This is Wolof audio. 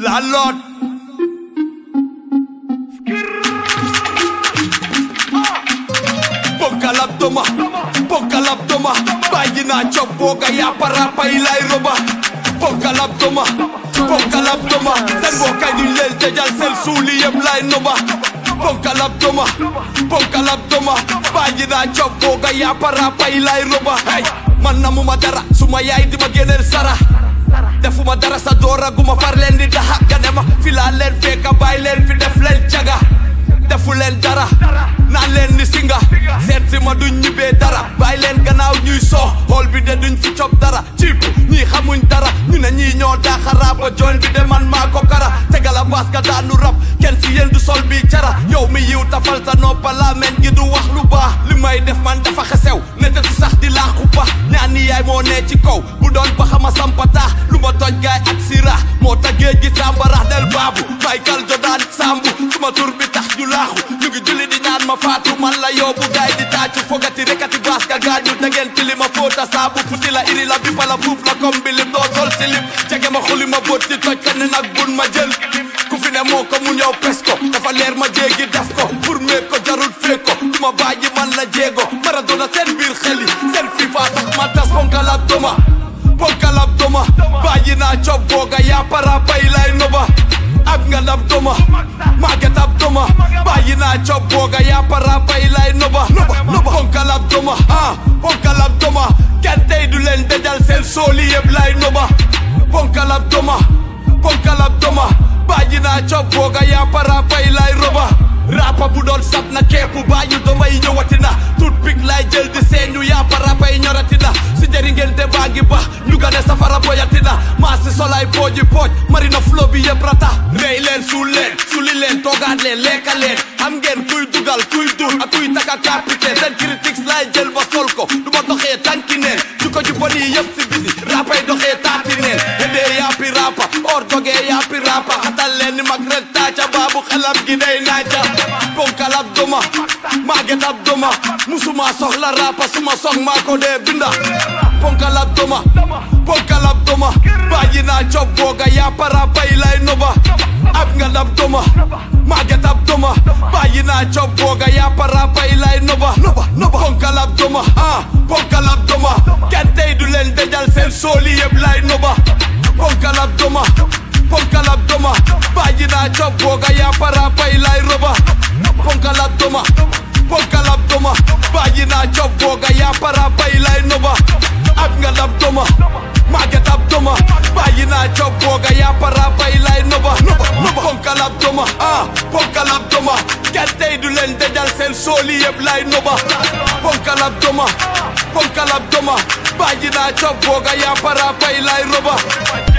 La Lord. Ponkal abdoma, ponkal abdoma Bàyyi naa cob booga yàppa ràppa yi lay roba Ponkal abdoma, ponkal abdoma Seen bokkay duñ leen tëjal seen suuli yëpp lay noba Ponkal abdoma, ponkal abdoma Bàyyi naa cob booga yàppa ràppa yi lay roba Hey, man namuma dara suma yaay di ma génneel sara defuma dara sa doora guma far leen di daxa nga ne ma fi laa leen fekka bàyyi leen fi def leen caga defu leen dara naan leen ni singa seet si ma duñ ñibbee dara bàyyi leen gannaaw ñuy soox xool bi de duñ fi cob dara ciip ñii xamuñ dara ñu ne ñii ñoo daaxaraa ba join bi de man maa ko kara tegala baas ka daanu rab kenn si yéen du sol bi cara yow mi yiw tafal sa noppa laa meñ gi du wax lu baax li may def man dafa xesew nete tu sax di laaxu ba ñaan ni yaay moo nee ci kaw bu doon ba xama sampataax lu ma toj gaay ak siraax moo tax géej gi sàmbarax del baabu Michael Jordan sambu suma tur bi tax ñu laaxu ñu ngi julli di ñaan ma faatu man la yóbbu gaay di tàccu fogati rekati baas ka gaañu dangeen tili ma fóota saabu futi la iri la bipa la fuuf la kom bilim doo sol silim jege ma xuli ma bóot di toj sa ne nag bun ma jël ku fi ne moo ko mu ñëw pes ko dafa leer ma jéegi def ko pour meeg ko jarul feeg ko du ma bàyyi man la jéego Maradona seen biir xel yi seen FIFA tax ma tas ponkal ab doma ponkal ab doma bàyyi naa cob booga yaa para bay lay noba ab nga ab doma màgget ab doma bàyyi naa cob booga yaa para bay lay noba noba ponkal ab doma ah ponkal ab doma kenn tey du leen dajal seen sooli yëpp lay noba ponkal ab doma ponkal ab doma bàyyi naa cob booga yaa para bay lay roba rapa bu doon sab na keepu bàyyi doma yi ñëwati na tut pik lay jël di seeñu yaa para bay ñorati na si jëri ngente baa ngi bax ñu gane safara boyati na maa si solay pooji pooj marina flo bi yëpp rata rey leen suul leen suli leen toogaat leen lekka leen xam ngeen kuy dugal kuy dur ak kuy taka capitaine seen critiques lay jël ba sol ko du ma doxee tànki neen ju ko ju bon yi yëpp si biti rapay doxee taati neen hedee yaapi rapa or dogee yaapi rapa xatal leen ni mag ren taaca baabu xelam gi day naaca ponkal ab doma maaget ab doma musuma soxla rapa suma sox maa ko dee binda ponkal ab doma ponkal ab doma bàyyi naa cob booga yaa para bay lay noba ab nga ab doma maaget ab doma bàyyi naa cob booga yaa para bay lay noba noba ponkal ab doma ah ponkal ab doma kenn tey du leen dajal seen sooli yëpp lay noba ponkal ab doma ponkal ab doma bàyyi naa cob booga yaa para bay lay roba ponkal ab doma ponkal ab doma bàyyi naa cob booga yaa para bay lay noba ab nga ab doma màgget ab doma bàyyi naa cob booga yaa para bay lay noba ponkal ab doma ah ponkal ab doma kenn tey du leen dajal seen sooli yëpp lay noba ponkal ab doma ponkal ab doma bàyyi naa cob booga yaa para bay lay roba